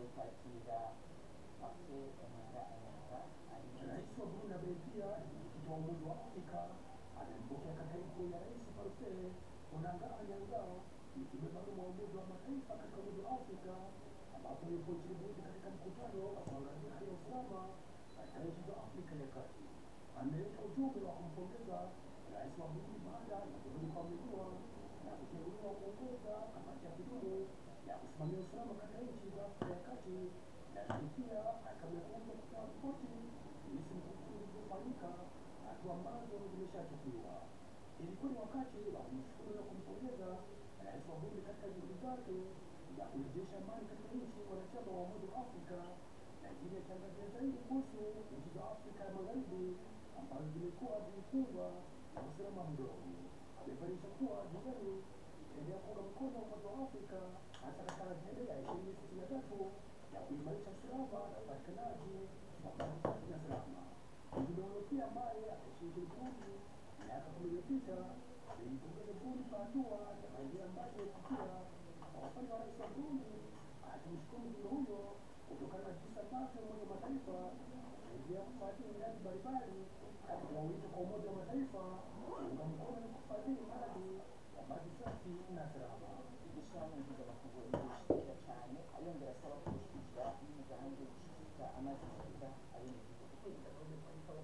kwakira wake Omara Ayanga Rais wa Burundi ambaye pia ni mwenyekiti wa Umoja wa Afrika amempokea katibu ya rais Faustin Onanga Anyanga mjumbe maalum wa Umoja wa Mataifa katika Umoja wa Afrika ambapo yupo nchini Burundi katika mkutano wa kuangazia hali ya usalama katika nchi za Afrika ya Kati. Ameleta ujumbe wa kumpongeza rais wa Burundi baada ya Burundi kuaminiwa na kuteuliwa kuongoza kamati ya kudumu ya kusimamia usalama katika nchi za Afrika ya Kati lakini pia akamekuja kutoa ripoti jinsi mkutano ulivyofanyika, hatua ambazo zimeshachukuliwa. Ilikuwa ni wakati wa kumshukuru na kumpongeza rais wa Burundi katika juhudi zake za kurejesha amani katika nchi wanachama wa Umoja wa Afrika, lakini akiangazia zaidi kuhusu nchi za Afrika ya Magharibi ambazo zimekuwa zikikumbwa na usalama mdogo. Amebainisha kuwa Jordani itaendelea kuunga mkono Umoja wa Afrika hasa katika ajenda ya ishirini sitini na tatu ya kuimarisha usalama na upatikanaji wa maji safi na salama. Mjumbe huyo pia ambaye ameishi nchini Burundi miaka kumi iliyopita aliipongeza Burundi kwa hatua ya maendeleo ambayo imefikia. Kwa upande wa rais wa Burundi akimshukuru mjumbe huyo kutokana na jinsi ambavyo Umoja wa Mataifa unaendelea kufadhili miradi mbalimbali, akitoa wito kwa Umoja wa Mataifa kuunga mkono na kufadhili miradi ya maji safi na salama. ishyirahamwe mpuzamakungu ririshimira cyane ayongera asaba ko gushyigikira n'imigambi yo gushyigikira amazi meza abenegihugu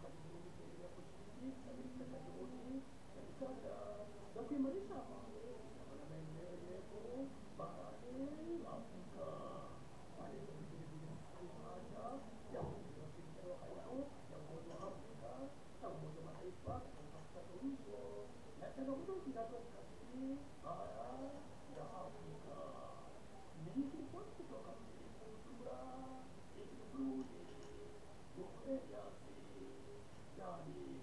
za kuimarisha amani na maendeleo endelevu barani Afrika. Pale vilevile haja ya kuongeza ushirikiano wa karibu ya Umoja wa Afrika na Umoja wa Mataifa katika suluhisho na changamoto zinazokabili bara la Afrika. Nikiripoti kutoka mjini Bujumbura, nchini Burundi, Elias Danieli.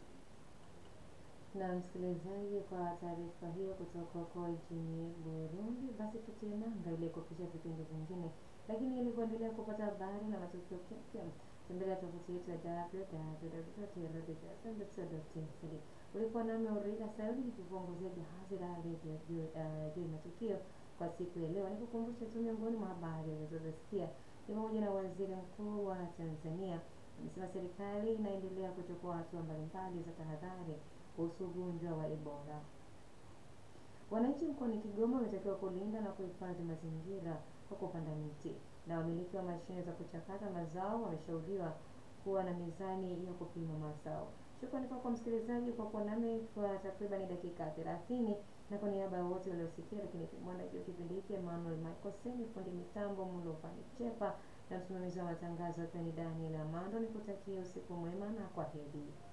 na msikilizaji, kwa taarifa hiyo kutoka kwa nchini Burundi, basi tutie nanga ili kupisha vipindi vingine, lakini ili kuendelea kupata habari na matukio kipya, tembelea tovuti yetu ya www.radiojason.co.tz. Ulikuwa nami Aurika Sayuni nikikuongozea jahazi la redio juu uh, juu ya matukio kwa siku ya leo. Nikukumbusha tu miongoni mwa habari ulizozisikia ni pamoja na waziri mkuu wa Tanzania amesema serikali inaendelea kuchukua hatua mbalimbali za tahadhari kuhusu ugonjwa wa Ebola. Wananchi mkoani Kigoma wametakiwa kulinda na kuhifadhi mazingira kwa kupanda miti, na wamiliki wa mashine za kuchakata mazao wameshauriwa kuwa na mizani ya kupima mazao. Shukrani kwako msikilizaji kwa kuwa nami kwa takriban dakika 30 na kwa niaba ya wote waliosikia, lakini mwanaji wa kipindi hiki Emmanuel Michael Seni, fundi mitambo Mulofani Chepa na msimamizi wa matangazo Tony Daniel Amando, nikutakia usiku mwema na kwa heri.